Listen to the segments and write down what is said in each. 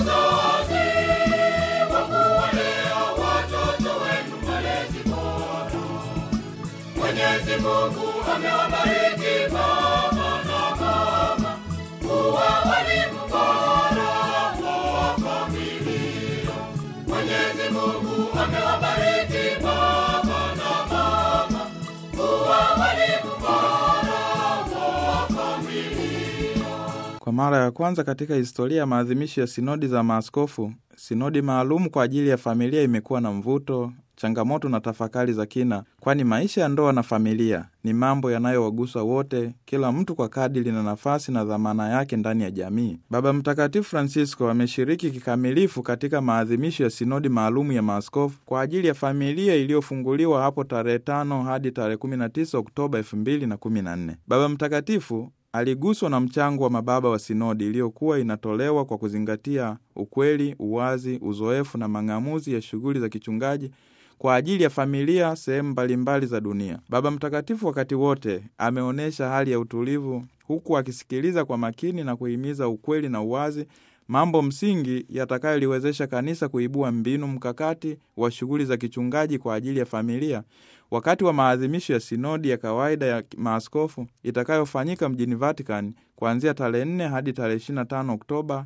wazazi kwa kuwalea watoto wenu malezi bora. Mwenyezi Mungu amewabariki baba na mama kuwa walimu bora wa familia. Mwenyezi Mungu amewabariki baba na mama kuwa walimu bora wa familia. Kwa mara ya kwanza katika historia ya maadhimisho ya sinodi za maaskofu, sinodi maalum kwa ajili ya familia imekuwa na mvuto, changamoto na tafakari za kina, kwani maisha ya ndoa na familia ni mambo yanayowagusa wote, kila mtu kwa kadiri na nafasi na dhamana yake ndani ya jamii. Baba Mtakatifu Francisco ameshiriki kikamilifu katika maadhimisho ya sinodi maalum ya maaskofu kwa ajili ya familia iliyofunguliwa hapo tarehe 5 hadi tarehe 19 Oktoba 2014. Baba Mtakatifu aliguswa na mchango wa mababa wa sinodi iliyokuwa inatolewa kwa kuzingatia ukweli, uwazi, uzoefu na mang'amuzi ya shughuli za kichungaji kwa ajili ya familia sehemu mbalimbali za dunia. Baba Mtakatifu wakati wote ameonyesha hali ya utulivu, huku akisikiliza kwa makini na kuhimiza ukweli na uwazi, mambo msingi yatakayoliwezesha kanisa kuibua mbinu mkakati wa shughuli za kichungaji kwa ajili ya familia wakati wa maadhimisho ya sinodi ya kawaida ya maaskofu itakayofanyika mjini Vatican kuanzia tarehe 4 hadi tarehe 25 Oktoba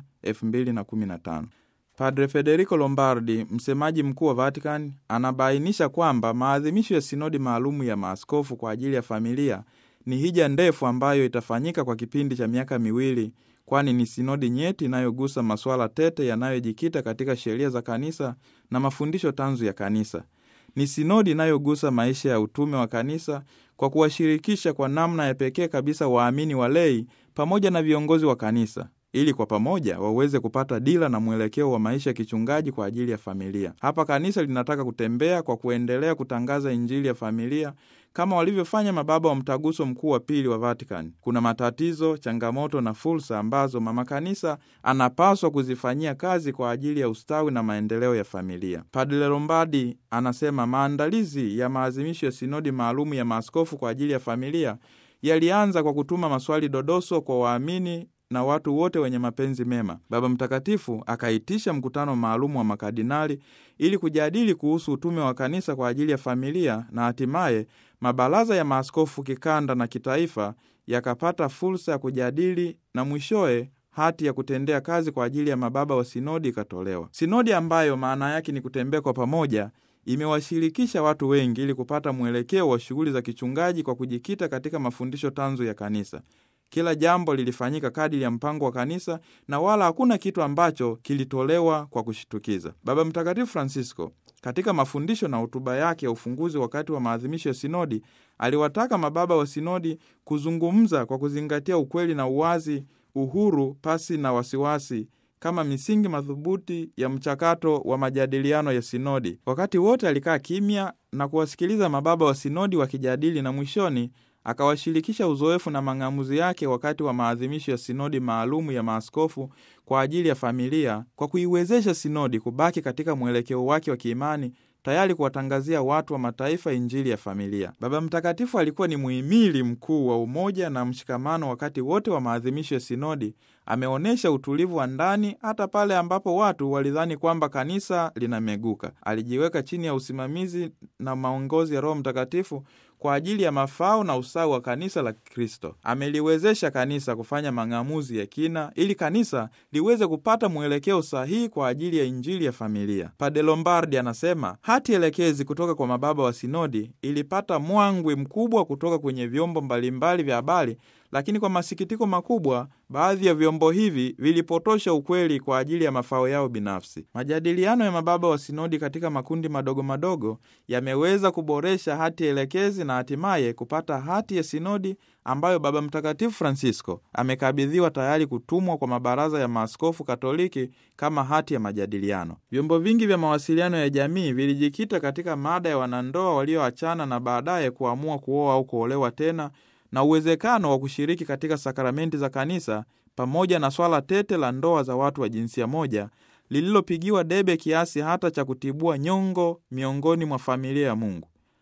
2015. Padre Federico Lombardi, msemaji mkuu wa Vatican, anabainisha kwamba maadhimisho ya sinodi maalumu ya maaskofu kwa ajili ya familia ni hija ndefu ambayo itafanyika kwa kipindi cha miaka miwili, kwani ni sinodi nyeti inayogusa masuala tete yanayojikita katika sheria za kanisa na mafundisho tanzu ya kanisa. Ni sinodi inayogusa maisha ya utume wa kanisa kwa kuwashirikisha kwa namna ya pekee kabisa waamini walei pamoja na viongozi wa kanisa ili kwa pamoja waweze kupata dira na mwelekeo wa maisha ya kichungaji kwa ajili ya familia. Hapa kanisa linataka kutembea kwa kuendelea kutangaza injili ya familia kama walivyofanya mababa wa mtaguso mkuu wa pili wa Vatican. Kuna matatizo, changamoto na fursa ambazo mama kanisa anapaswa kuzifanyia kazi kwa ajili ya ustawi na maendeleo ya familia. Padre Lombardi anasema maandalizi ya maazimisho ya sinodi maalumu ya maaskofu kwa ajili ya familia yalianza kwa kutuma maswali dodoso kwa waamini na watu wote wenye mapenzi mema. Baba Mtakatifu akaitisha mkutano maalum wa makardinali ili kujadili kuhusu utume wa kanisa kwa ajili ya familia, na hatimaye mabaraza ya maaskofu kikanda na kitaifa yakapata fursa ya kujadili na mwishowe hati ya kutendea kazi kwa ajili ya mababa wa sinodi ikatolewa. Sinodi ambayo maana yake ni kutembea kwa pamoja imewashirikisha watu wengi ili kupata mwelekeo wa shughuli za kichungaji kwa kujikita katika mafundisho tanzu ya kanisa. Kila jambo lilifanyika kadiri ya mpango wa kanisa na wala hakuna kitu ambacho kilitolewa kwa kushitukiza. Baba Mtakatifu Francisco katika mafundisho na hotuba yake ya ufunguzi wakati wa maadhimisho ya sinodi aliwataka mababa wa sinodi kuzungumza kwa kuzingatia ukweli na uwazi, uhuru pasi na wasiwasi kama misingi madhubuti ya mchakato wa majadiliano ya sinodi. Wakati wote alikaa kimya na kuwasikiliza mababa wa sinodi wakijadili, na mwishoni akawashirikisha uzoefu na mang'amuzi yake wakati wa maadhimisho ya sinodi maalumu ya maaskofu kwa ajili ya familia, kwa kuiwezesha sinodi kubaki katika mwelekeo wake wa kiimani, tayari kuwatangazia watu wa mataifa injili ya familia. Baba Mtakatifu alikuwa ni muhimili mkuu wa umoja na mshikamano wakati wote wa maadhimisho ya sinodi. Ameonyesha utulivu wa ndani hata pale ambapo watu walidhani kwamba kanisa linameguka. Alijiweka chini ya usimamizi na maongozi ya Roho Mtakatifu kwa ajili ya mafao na usawa wa kanisa la Kristo. Ameliwezesha kanisa kufanya mang'amuzi ya kina ili kanisa liweze kupata mwelekeo sahihi kwa ajili ya injili ya familia. Padre Lombardi anasema hati elekezi kutoka kwa mababa wa sinodi ilipata mwangwi mkubwa kutoka kwenye vyombo mbalimbali vya habari, lakini kwa masikitiko makubwa, baadhi ya vyombo hivi vilipotosha ukweli kwa ajili ya mafao yao binafsi. Majadiliano ya mababa wa sinodi katika makundi madogo madogo yameweza kuboresha hati elekezi na hatimaye kupata hati ya sinodi ambayo Baba Mtakatifu Francisco amekabidhiwa tayari kutumwa kwa mabaraza ya maaskofu Katoliki kama hati ya majadiliano. Vyombo vingi vya mawasiliano ya jamii vilijikita katika mada ya wanandoa walioachana na baadaye kuamua kuoa au kuolewa tena na uwezekano wa kushiriki katika sakramenti za kanisa pamoja na swala tete la ndoa za watu wa jinsia moja lililopigiwa debe kiasi hata cha kutibua nyongo miongoni mwa familia ya Mungu.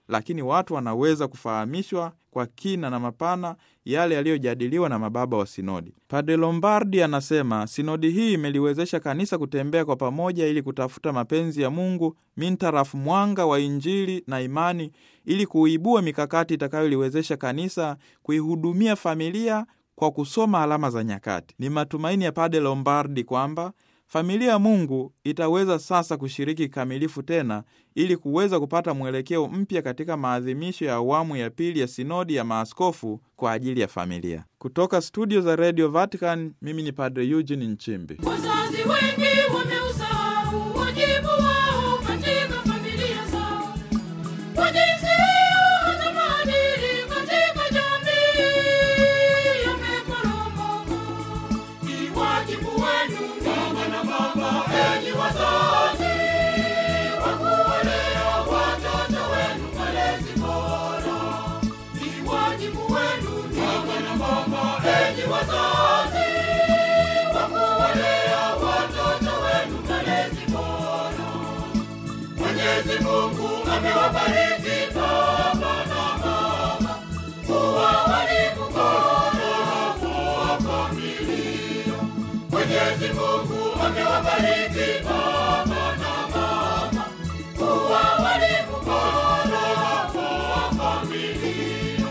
lakini watu wanaweza kufahamishwa kwa kina na mapana yale yaliyojadiliwa na mababa wa sinodi. Padre Lombardi anasema sinodi hii imeliwezesha kanisa kutembea kwa pamoja ili kutafuta mapenzi ya Mungu mintarafu mwanga wa Injili na imani, ili kuibua mikakati itakayoliwezesha kanisa kuihudumia familia kwa kusoma alama za nyakati. Ni matumaini ya Padre Lombardi kwamba familia ya Mungu itaweza sasa kushiriki kikamilifu tena ili kuweza kupata mwelekeo mpya katika maadhimisho ya awamu ya pili ya sinodi ya maaskofu kwa ajili ya familia. Kutoka studio za Radio Vatican, mimi ni Padre Eugene Nchimbi. Wazazi wengi wameusahau wajibu wao katika familia zao, kwa jinsi hiyo hata maadili katika jamii yameporomoka. Ni wajibu wenu baba na mama, enyi wazazi, wa kuwalea watoto wenu malezi bora. Ni wajibu wenu baba na mama, enyi wazazi, wa kuwalea watoto wenu malezi bora. Mwenyezi Mungu amewabariki baba na mama kuwa walimu bora wa familia. Mwenyezi Mungu amewabariki baba na mama kuwa walimu bora wa familia.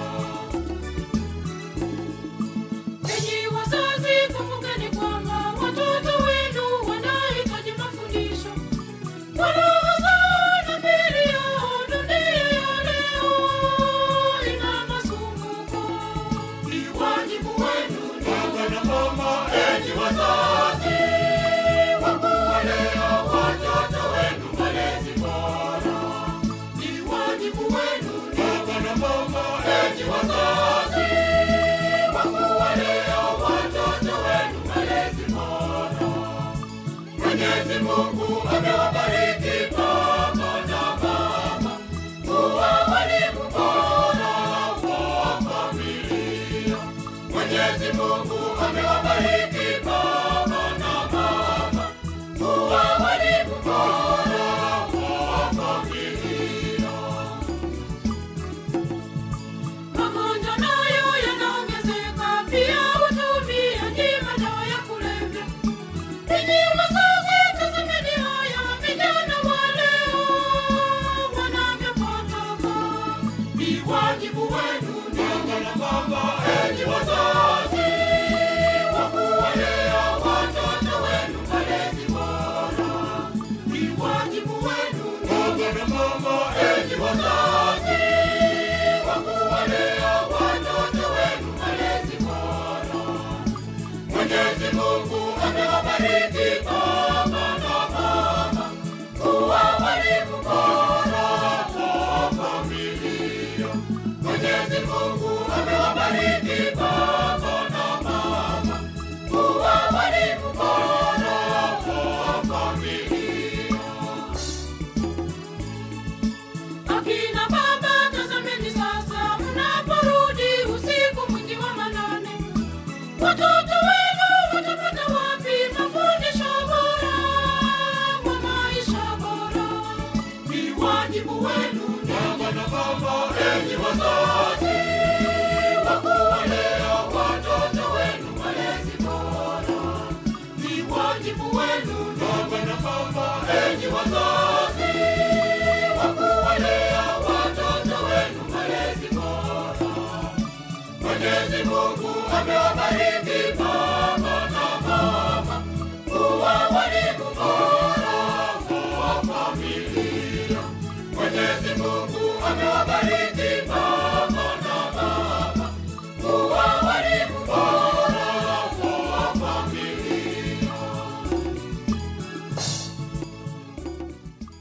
Enyi wazazi, kumbukeni kwamba watoto wenu wanahitaji mafundisho kwa lugha zao na mili yao. Dunia ya leo ina masumbuko. Ni wajibu wenu baba na mama, enyi wazazi, wa kuwalea watoto wenu malezi bora. Ni wajibu wenu baba na mama, enyi wazazi, wa kuwalea watoto wenu malezi bora. Mwenyezi Mungu amewabariki baba na mama kuwa walimu bora wa familia. Mwenyezi Mungu amewabariki baba na mama kuwa walimu bora wa familia. Magonjwa nayo yanaongezeka, pia utumiaji madawa ya kulevya. Enyi wazazi, tazameni haya vijana wa leo wanavyopotoka. Ni wajibu wenu baba na mama, enyi wazazi, wa kuwalea watoto wenu malezi bora. Ni wajibu wenu baba na mama, enyi wazazi, wa kuwalea watoto wenu malezi bora. Mwenyezi Mungu amewabariki